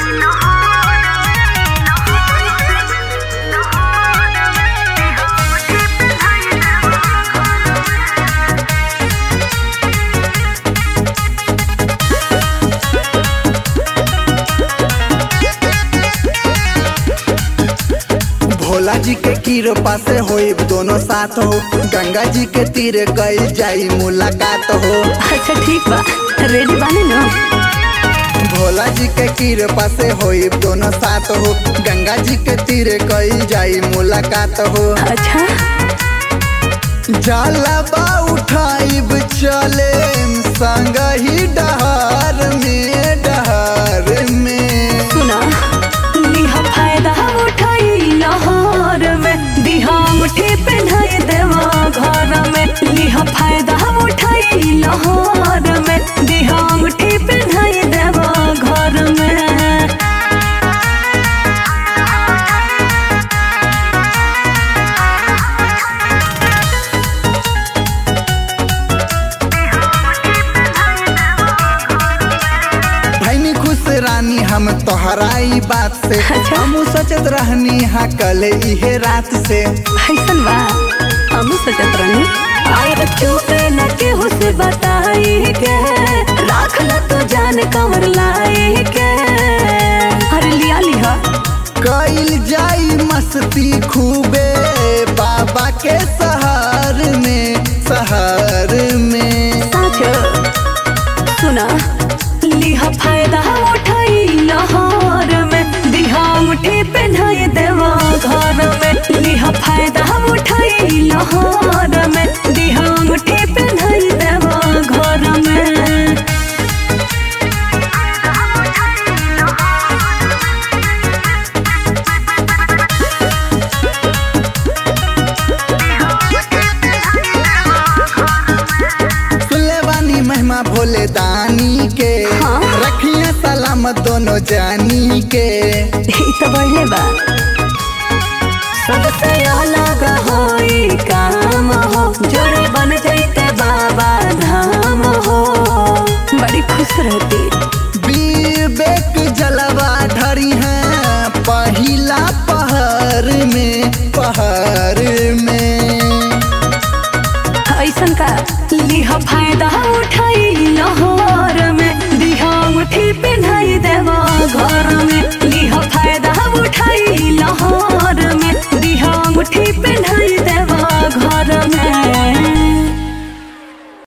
भोला जी के कृपा से होई दोनों साथ हो गंगा जी के तीर गई जाई मुलाकात हो अच्छा ठीक बा रेडी बानी ना भोला जी के कृपा से होई दोनों साथ हो गंगा जी के तीर गई जाई मुलाकात हो अच्छा जलबा उठाइब चले संग ही डहार में डहार में सुना लिहा फायदा उठाई लहर में दिहा मुठी पहनाई देवा घर में लिहा फायदा उठाई लहर में दिहा मुठी पहनाई देवा घर में भैनी खुश रानी हम तोहराई बात से अच्छा। हम सोचत रहनी हा कल इहे रात से ऐसन बा हम सोचत रहनी और चुपे न केहू से बताई के राख ल तो जान कमर लाई के अरे लिया लिहा कईल जाई मस्ती खूबे बाबा के सहार में सहार में साचो सुना लिहा फायदा उठाई लहर में दिहा मुठी पहनाई देवा घर में लिहा फायदा उठाई लहर में दिहा मुठी पहनाई देवा घर में सुनले बानी महिमा भोले दानी के हाँ। रखिए सलामत दोनों जानी के ई तो बढ़ले बा सबसे अलग होई काम हो जोड़े बन जैते बाबा धाम हो बड़ी खुश रहती विवेक जलवा ढरी है पहिला पहर में पहर में ऐसन का लिहा फायदा